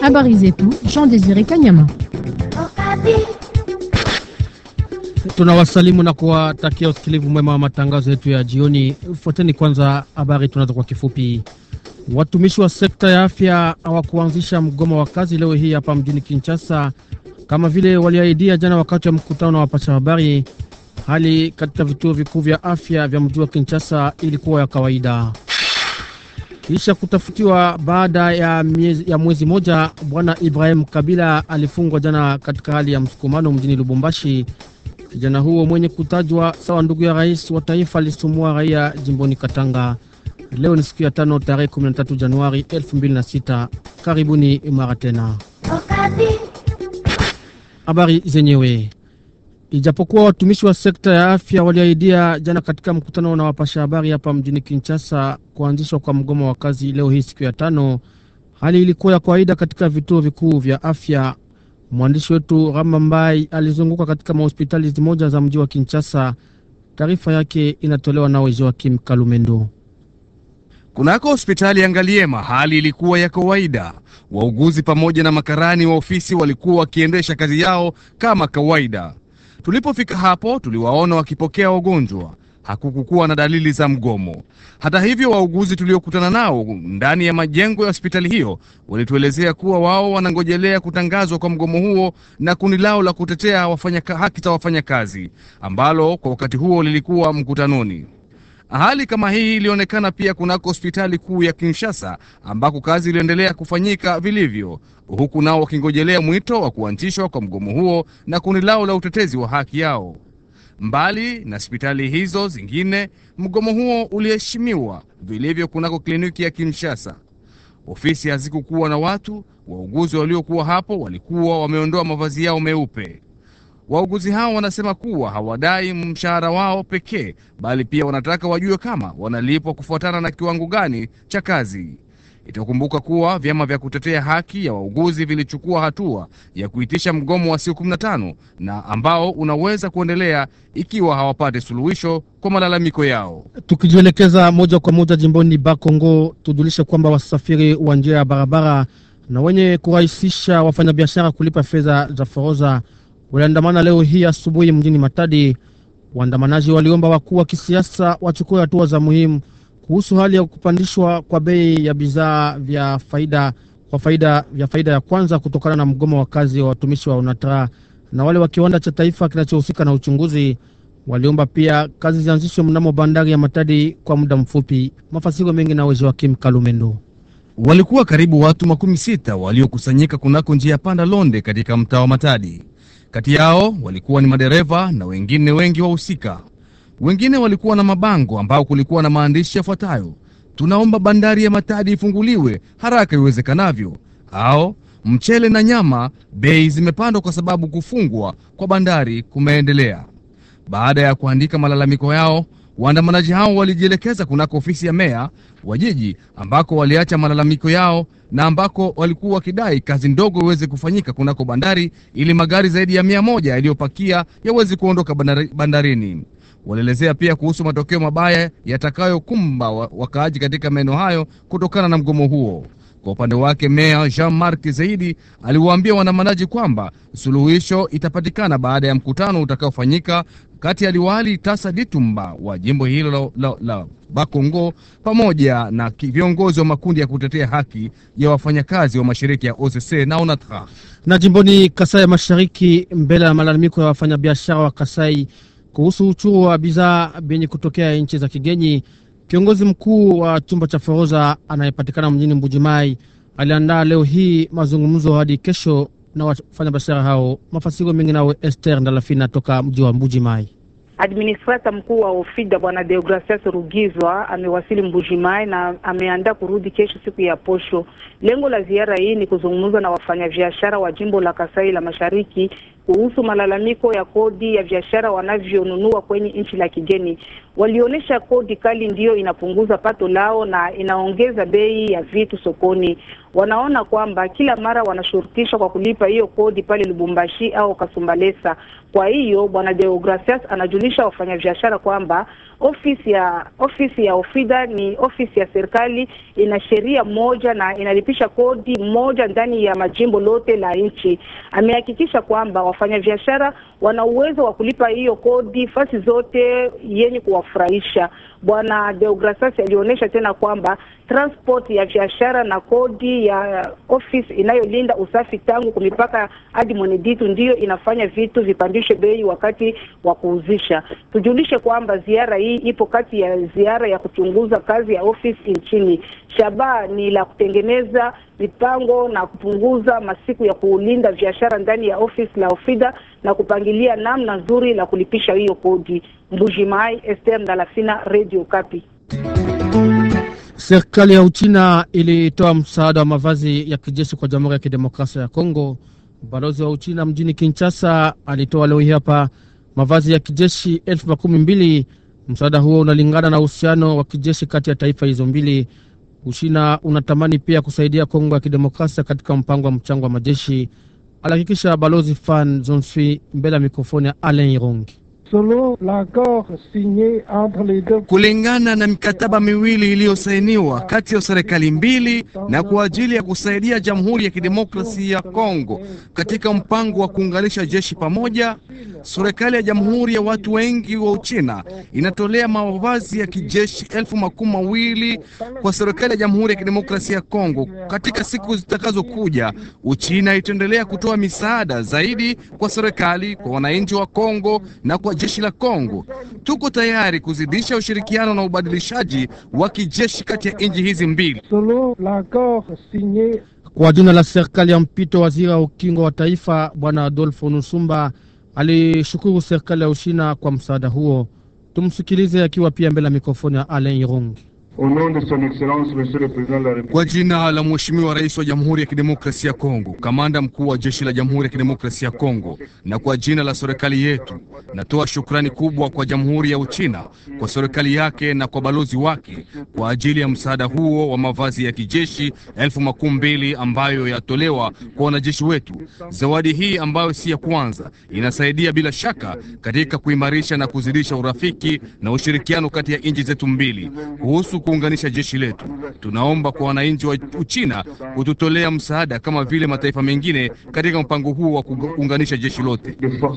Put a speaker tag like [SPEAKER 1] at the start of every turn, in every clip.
[SPEAKER 1] Habari zetu Jean Desire Kanyama.
[SPEAKER 2] Tunawasalimu na kuwatakia usikilivu mwema wa matangazo yetu ya jioni. Fuateni kwanza habari tunazo kwa kifupi. Watumishi wa sekta ya afya hawakuanzisha mgomo wa kazi leo hii hapa mjini Kinshasa kama vile waliahidia jana wakati wa mkutano na wapasha habari. Hali katika vituo vikuu vya afya vya mji wa Kinshasa ilikuwa ya kawaida. Kisha kutafutiwa baada ya, miezi, ya mwezi moja, bwana Ibrahim Kabila alifungwa jana katika hali ya msukumano mjini Lubumbashi. Kijana huo mwenye kutajwa sawa ndugu ya rais wa taifa alisumbua raia jimboni Katanga. Leo ni siku ya tano tarehe 13 Januari 2006. Karibuni mara tena. Habari zenyewe. Ijapokuwa watumishi wa sekta ya afya waliahidia jana katika mkutano na wapasha habari hapa mjini Kinshasa kuanzishwa kwa mgomo wa kazi leo hii siku ya tano, hali ilikuwa ya kawaida katika vituo vikuu vya afya. Mwandishi wetu Rama Mbai alizunguka katika mahospitali moja za mji wa Kinshasa. Taarifa yake inatolewa nawe Joakim Kalumendo.
[SPEAKER 3] Kunako hospitali ya Ngaliema hali ilikuwa ya kawaida. Wauguzi pamoja na makarani wa ofisi walikuwa wakiendesha kazi yao kama kawaida. Tulipofika hapo, tuliwaona wakipokea wagonjwa. Hakukukuwa na dalili za mgomo. Hata hivyo, wauguzi tuliokutana nao ndani ya majengo ya hospitali hiyo walituelezea kuwa wao wanangojelea kutangazwa kwa mgomo huo na kundi lao la kutetea wafanya haki za wafanyakazi ambalo kwa wakati huo lilikuwa mkutanoni. Hali kama hii ilionekana pia kunako hospitali kuu ya Kinshasa ambako kazi iliendelea kufanyika vilivyo, huku nao wakingojelea mwito wa kuanzishwa kwa mgomo huo na kundi lao la utetezi wa haki yao. Mbali na hospitali hizo zingine, mgomo huo uliheshimiwa vilivyo kunako kliniki ya Kinshasa. Ofisi hazikukuwa na watu. Wauguzi waliokuwa hapo walikuwa wameondoa mavazi yao meupe. Wauguzi hao wanasema kuwa hawadai mshahara wao pekee, bali pia wanataka wajue kama wanalipwa kufuatana na kiwango gani cha kazi. Itakumbuka kuwa vyama vya kutetea haki ya wauguzi vilichukua hatua ya kuitisha mgomo wa siku 15 na ambao unaweza kuendelea ikiwa hawapate suluhisho kwa malalamiko yao.
[SPEAKER 2] Tukijielekeza moja kwa moja jimboni Bakongo, tujulishe kwamba wasafiri wa njia ya barabara na wenye kurahisisha wafanyabiashara kulipa fedha za forodha waliandamana leo hii asubuhi mjini Matadi. Waandamanaji waliomba wakuu wa kisiasa wachukue hatua za muhimu kuhusu hali ya kupandishwa kwa bei ya bidhaa vya faida kwa faida vya faida ya kwanza kutokana na mgomo wa kazi wa watumishi wa UNATRA na wale wa kiwanda cha taifa kinachohusika na uchunguzi. Waliomba pia kazi zianzishwe mnamo bandari ya Matadi kwa muda mfupi. Mafasiro mengi na uwezo wa Kim Kalumendo.
[SPEAKER 3] Walikuwa karibu watu makumi sita waliokusanyika kunako njia panda Londe katika mtaa wa Matadi. Kati yao walikuwa ni madereva na wengine wengi wahusika. Wengine walikuwa na mabango ambao kulikuwa na maandishi yafuatayo: tunaomba bandari ya Matadi ifunguliwe haraka iwezekanavyo, au mchele na nyama bei zimepandwa kwa sababu kufungwa kwa bandari kumeendelea. Baada ya kuandika malalamiko yao, waandamanaji hao walijielekeza kunako ofisi ya meya wa jiji ambako waliacha malalamiko yao na ambako walikuwa wakidai kazi ndogo iweze kufanyika kunako bandari ili magari zaidi ya mia moja yaliyopakia yaweze kuondoka bandari, bandarini. Walielezea pia kuhusu matokeo mabaya yatakayokumba wakaaji katika maeneo hayo kutokana na mgomo huo. Kwa upande wake meya Jean Marc Zaidi aliwaambia waandamanaji kwamba suluhisho itapatikana baada ya mkutano utakaofanyika kati ya liwali Tasa Ditumba wa jimbo hilo la, la, la Bakongo pamoja na viongozi wa makundi ya kutetea haki ya wafanyakazi wa mashirika ya OCC na ONATRA.
[SPEAKER 2] Na jimboni Kasai ya Mashariki, mbele ya malalamiko ya wafanyabiashara wa Kasai kuhusu uchuru wa bidhaa vyenye kutokea nchi za kigeni, kiongozi mkuu wa chumba cha forodha anayepatikana mjini Mbujimai aliandaa leo hii mazungumzo hadi kesho na wafanyabiashara hao. Mafasiro mengi nawe Esther Ndalafina toka mji wa Mbujimai.
[SPEAKER 4] Administrata mkuu wa Ofida bwana Deogracias Rugizwa amewasili Mbujimai na ameandaa kurudi kesho siku ya posho. Lengo la ziara hii ni kuzungumza na wafanyabiashara wa jimbo la Kasai la Mashariki kuhusu malalamiko ya kodi ya biashara wanavyonunua kwenye nchi la kigeni. Walionyesha kodi kali ndiyo inapunguza pato lao na inaongeza bei ya vitu sokoni. wanaona kwamba kila mara wanashurutishwa kwa kulipa hiyo kodi pale Lubumbashi au Kasumbalesa. Kwa hiyo bwana Deogracias anajulisha wafanyabiashara kwamba ofisi ya ofisi ya Ofida ni ofisi ya serikali, ina sheria moja na inalipisha kodi moja ndani ya majimbo lote la nchi. Amehakikisha kwamba wafanyabiashara wana uwezo wa kulipa hiyo kodi fasi zote yenye kuwafurahisha. Bwana Deogracias alionyesha tena kwamba transport ya biashara na kodi ya ofisi inayolinda usafi tangu kumipaka hadi Mweneditu ndiyo inafanya vitu vipandishe bei wakati wa kuuzisha. Tujulishe kwamba ziara hii ipo kati ya ziara ya kuchunguza kazi ya ofisi nchini. Shabaha ni la kutengeneza mipango na kupunguza masiku ya kulinda biashara ndani ya ofisi la Ofida na kupangilia namna nzuri la kulipisha hiyo kodi. Mbujimai, Esther Ndalafina, Radio Kapi.
[SPEAKER 2] Serikali ya Uchina ilitoa msaada wa mavazi ya kijeshi kwa Jamhuri ya Kidemokrasia ya Kongo. Balozi wa Uchina mjini Kinshasa alitoa leo hii hapa mavazi ya kijeshi elfu makumi mbili. Msaada huo unalingana na uhusiano wa kijeshi kati ya taifa hizo mbili. Uchina unatamani pia kusaidia Kongo ya Kidemokrasia katika mpango wa mchango wa majeshi, alihakikisha balozi Fan Zonsui mbele ya mikrofoni ya Alain Irongi.
[SPEAKER 3] Kulingana na mikataba miwili iliyosainiwa kati ya serikali mbili na kwa ajili ya kusaidia Jamhuri ya Kidemokrasia ya Kongo katika mpango wa kuunganisha jeshi pamoja, serikali ya Jamhuri ya Watu Wengi wa Uchina inatolea mavazi ya kijeshi elfu makumi mawili kwa serikali ya Jamhuri ya Kidemokrasia ya Kongo. Katika siku zitakazokuja, Uchina itaendelea kutoa misaada zaidi kwa serikali, kwa wananchi wa Kongo na kwa jeshi la Kongo. Tuko tayari kuzidisha ushirikiano na ubadilishaji wa kijeshi kati ya nchi hizi mbili.
[SPEAKER 2] Kwa jina la serikali ya mpito, waziri wa ukingo wa taifa Bwana Adolfo Nusumba alishukuru serikali ya Ushina kwa msaada huo. Tumsikilize akiwa pia mbele ya mikrofoni ya Alain Irungi.
[SPEAKER 3] Kwa jina la Mheshimiwa Rais wa Jamhuri ya Kidemokrasia ya Kongo, kamanda mkuu wa jeshi la Jamhuri ya Kidemokrasia ya Kongo, na kwa jina la serikali yetu, natoa shukrani kubwa kwa Jamhuri ya Uchina, kwa serikali yake na kwa balozi wake kwa ajili ya msaada huo wa mavazi ya kijeshi elfu makumi mbili ambayo yatolewa kwa wanajeshi wetu. Zawadi hii ambayo si ya kwanza, inasaidia bila shaka katika kuimarisha na kuzidisha urafiki na ushirikiano kati ya nchi zetu mbili. Kuhusu kuunganisha jeshi letu, tunaomba kwa wananchi wa Uchina kututolea msaada kama vile mataifa mengine katika mpango huu wa kuunganisha jeshi lote.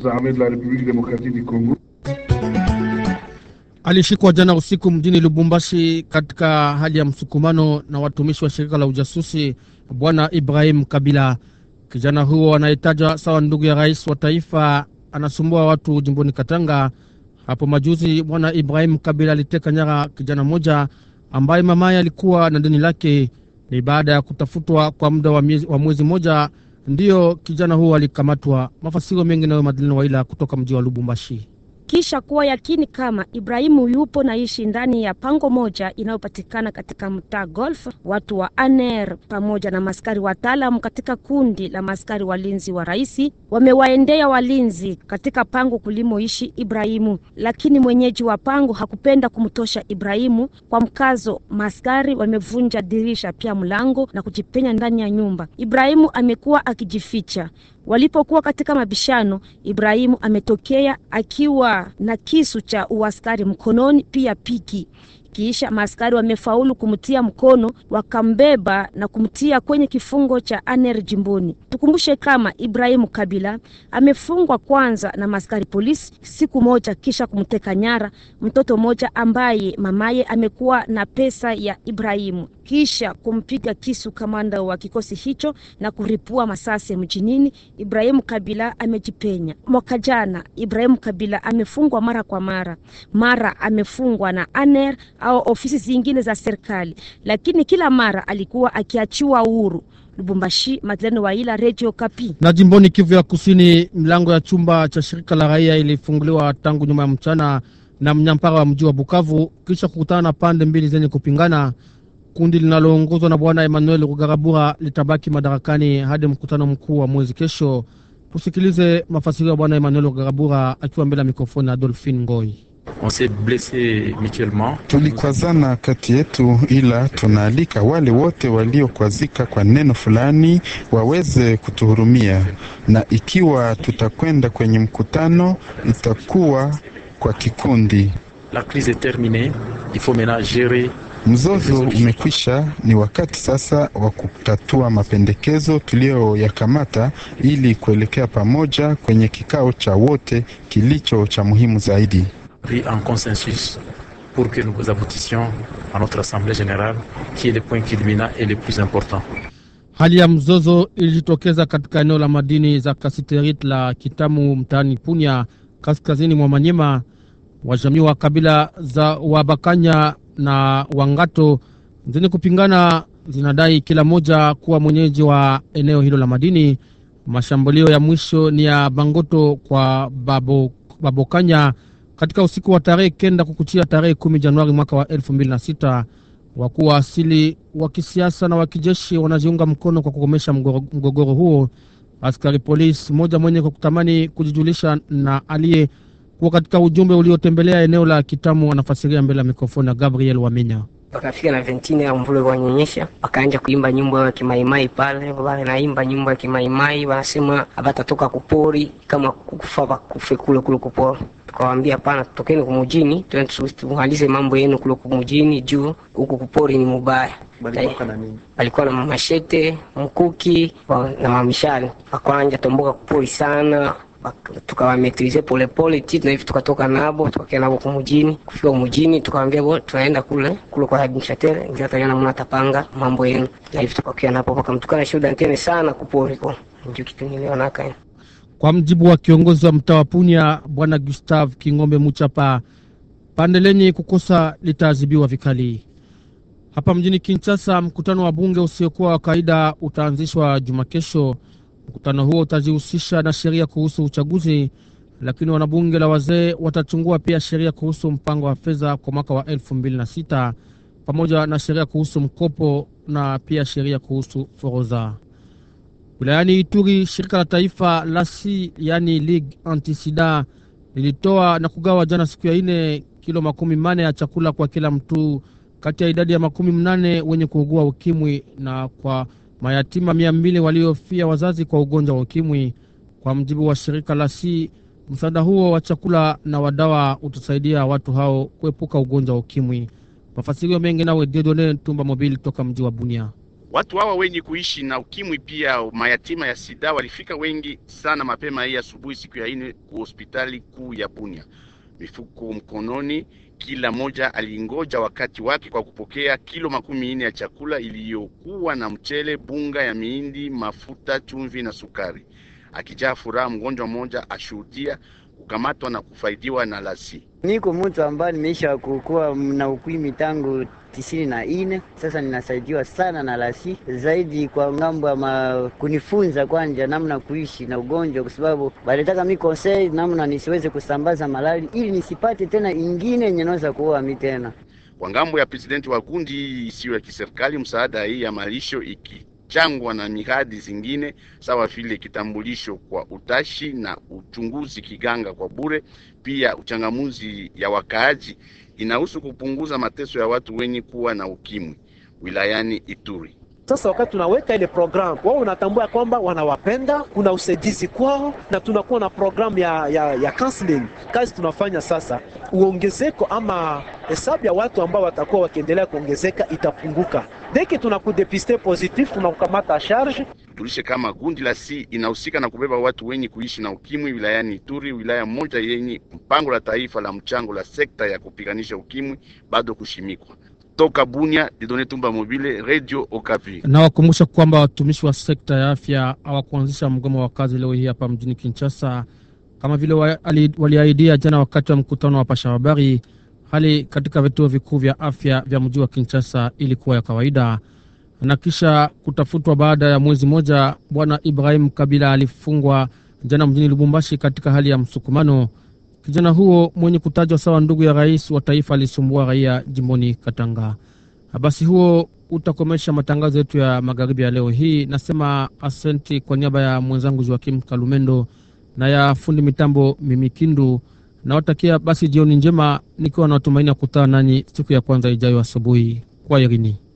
[SPEAKER 2] Alishikwa jana usiku mjini Lubumbashi katika hali ya msukumano na watumishi wa shirika la ujasusi bwana Ibrahim Kabila. Kijana huo anayetajwa sawa ndugu ya rais wa taifa anasumbua watu jimboni Katanga. Hapo majuzi bwana Ibrahim Kabila aliteka nyara kijana mmoja ambaye mamaye alikuwa na deni lake. Ni baada ya kutafutwa kwa muda wa, wa mwezi mmoja ndiyo kijana huo alikamatwa. Mafasiro mengi nayo Madalena Waila kutoka mji wa Lubumbashi.
[SPEAKER 5] Kisha kuwa yakini kama Ibrahimu yupo naishi ndani ya pango moja inayopatikana katika mtaa Golf, watu wa ANER pamoja na maskari wataalam katika kundi la maskari walinzi wa rais wamewaendea walinzi katika pango kulimoishi Ibrahimu, lakini mwenyeji wa pango hakupenda kumtosha Ibrahimu. Kwa mkazo, maskari wamevunja dirisha pia mlango na kujipenya ndani ya nyumba. Ibrahimu amekuwa akijificha. Walipokuwa katika mabishano, Ibrahimu ametokea akiwa na kisu cha uaskari mkononi, pia piki. Kisha maaskari wamefaulu kumtia mkono, wakambeba na kumtia kwenye kifungo cha aner jimboni. Tukumbushe kama Ibrahimu Kabila amefungwa kwanza na maaskari polisi siku moja, kisha kumteka nyara mtoto mmoja ambaye mamaye amekuwa na pesa ya Ibrahimu, kisha kumpiga kisu kamanda wa kikosi hicho na kuripua masasi mjinini. Ibrahimu Kabila amejipenya. Mwaka jana Ibrahimu Kabila amefungwa mara kwa mara, mara amefungwa na aner au ofisi zingine za serikali, lakini kila mara alikuwa akiachiwa uhuru. Lubumbashi, Madeleine Waila, Radio Kapi.
[SPEAKER 2] Na jimboni Kivu ya Kusini, mlango ya chumba cha shirika la raia ilifunguliwa tangu nyuma ya mchana na mnyampara wa mji wa Bukavu kisha kukutana na pande mbili zenye kupingana. Kundi linaloongozwa na bwana Emmanuel Rugarabura litabaki madarakani hadi mkutano mkuu wa mwezi kesho. Tusikilize mafasirio ya bwana Emmanuel Rugarabura akiwa mbele ya mikrofoni ya Adolphine Ngoi.
[SPEAKER 6] On s'est blessé mutuellement.
[SPEAKER 7] Tulikwazana kati yetu, ila tunaalika wale wote waliokwazika kwa neno fulani waweze kutuhurumia, na ikiwa tutakwenda kwenye mkutano itakuwa kwa kikundi.
[SPEAKER 6] La crise est terminée. Il faut maintenant gérer
[SPEAKER 7] Mzozo umekwisha, ni wakati sasa wa kutatua mapendekezo tuliyoyakamata ili kuelekea pamoja kwenye kikao cha wote kilicho cha muhimu zaidi.
[SPEAKER 6] pris en consensus pour que nous aboutissions à notre assemblée générale, qui est le point culminant et le plus important.
[SPEAKER 2] Hali ya mzozo ilijitokeza katika eneo la madini za kasiterit la Kitamu mtaani Punya, kaskazini mwa Manyema. Wajamii wa kabila za Wabakanya na Wangato zenye kupingana zinadai kila moja kuwa mwenyeji wa eneo hilo la madini. Mashambulio ya mwisho ni ya Bangoto kwa Babo, Babokanya katika usiku wa tarehe kenda kukuchia tarehe kumi Januari mwaka wa elfu mbili na sita. Wakuu wa asili wa kisiasa na wa kijeshi wanajiunga mkono kwa kukomesha mgoro- mgogoro huo. Askari polisi mmoja mwenye kutamani kujijulisha na aliye kuwa katika ujumbe uliotembelea eneo la Kitamu anafasiria mbele ya mikrofoni ya Gabriel Waminya.
[SPEAKER 8] wakafika na ventine ya mvula wanyonyesha, wakaanja kuimba nyimbo ya kimaimai pale, wanaimba nyimbo ya kimaimai, wanasema abatatoka kupori kama kufa bakufe kule kule kupori. Tukawaambia hapana, tokeni kumujini, twende tu- tumalize mambo yenu kule kumujini, juu huku kupori ni mubaya. Walikuwa na mashete, mkuki wa- na mamishale, wakwanja tomboka kupori sana Bak- tukawametrize polepole ti na hivi tukatoka nabo tukakia nabo kumujini kufika kumujini tukawambia bo tunaenda kule kule kwa administrateur ngiataliana muna tapanga mambo yenu na hivi tukakia napo wakamtukana shuda ntene sana kuporiko ndio kitu nilionaka
[SPEAKER 2] Kwa mjibu wa kiongozi wa mtaa wa Punya Bwana Gustav King'ombe Muchapa, pande lenye kukosa litaadhibiwa vikali. Hapa mjini Kinshasa, mkutano wa bunge usiokuwa wa kawaida utaanzishwa juma kesho. Mkutano huo utajihusisha na sheria kuhusu uchaguzi, lakini wanabunge la wazee watachungua pia sheria kuhusu mpango wa fedha kwa mwaka wa elfu mbili na sita pamoja na sheria kuhusu mkopo na pia sheria kuhusu forodha. Wilayani Ituri, shirika la taifa la si yani League Antisida lilitoa na kugawa jana siku ya ine kilo makumi mane ya chakula kwa kila mtu kati ya idadi ya makumi mnane wenye kuugua ukimwi na kwa mayatima mia mbili waliofia wazazi kwa ugonjwa wa ukimwi. Kwa mjibu wa shirika la si, msaada huo wa chakula na wadawa utasaidia watu hao kuepuka ugonjwa wa ukimwi. Mafasirio mengi nawe Dedone Tumba Mobili toka mji wa Bunia.
[SPEAKER 9] Watu hawa wenye kuishi na ukimwi pia mayatima ya sida walifika wengi sana mapema hii asubuhi siku ya ine ku hospitali kuu ya Bunia, mifuko mkononi. Kila moja alingoja wakati wake kwa kupokea kilo makumi nne ya chakula iliyokuwa na mchele, bunga ya miindi, mafuta, chumvi na sukari. Akijaa furaha, mgonjwa mmoja ashuhudia kukamatwa na kufaidiwa na lasi.
[SPEAKER 10] Niko mtu ambaye nimeisha kukuwa na ukimwi tangu tisini na ine. Sasa ninasaidiwa sana na lasi zaidi kwa ngambo ya ma... kunifunza kwanja namna kuishi na ugonjwa, kwa sababu balitaka mi konsei namna nisiweze kusambaza malali ili nisipate tena ingine yenye naweza kuua mi tena.
[SPEAKER 9] Kwa ngambo ya presidenti wa kundi hii isiyo ya kiserikali, msaada hii ya malisho ikichangwa na miradi zingine sawa vile kitambulisho kwa utashi na uchunguzi kiganga kwa bure, pia uchangamuzi ya wakaaji inahusu kupunguza mateso ya watu wenye kuwa na ukimwi wilayani Ituri.
[SPEAKER 11] Sasa wakati tunaweka ile programu, wao unatambua kwamba wanawapenda, kuna usaidizi kwao, na tunakuwa na programu ya, ya, ya counseling. Kazi tunafanya sasa, uongezeko ama hesabu ya watu ambao watakuwa wakiendelea kuongezeka itapunguka. Deki tunakudepiste positif, tunakukamata charge.
[SPEAKER 9] Tujulishe kama gundi la si inahusika na kubeba watu wenye kuishi na ukimwi wilayani Ituri, wilaya moja yenye mpango la taifa la mchango la sekta ya kupiganisha ukimwi bado kushimikwa. Toka Bunia, Didone Tumba Mobile, Radio Okapi.
[SPEAKER 2] Nawakumbusha kwamba watumishi wa sekta ya afya hawakuanzisha mgomo wa kazi leo hii hapa mjini Kinshasa kama vile wa- ali- waliahidia jana wakati wa mkutano wa pasha habari. Hali katika vituo vikuu vya afya vya mji wa Kinshasa ilikuwa ya kawaida na kisha kutafutwa baada ya mwezi mmoja. Bwana Ibrahim Kabila alifungwa jana mjini Lubumbashi katika hali ya msukumano. Kijana huo mwenye kutajwa sawa ndugu ya rais wa taifa alisumbua raia jimboni Katanga. Basi huo utakomesha matangazo yetu ya magharibi ya leo hii. Nasema asenti kwa niaba ya mwenzangu Joakim Kalumendo na ya fundi mitambo Mimikindu. Nawatakia basi jioni njema, nikiwa na matumaini ya kukutana nanyi siku ya kwanza ijayo asubuhi. Kwa herini.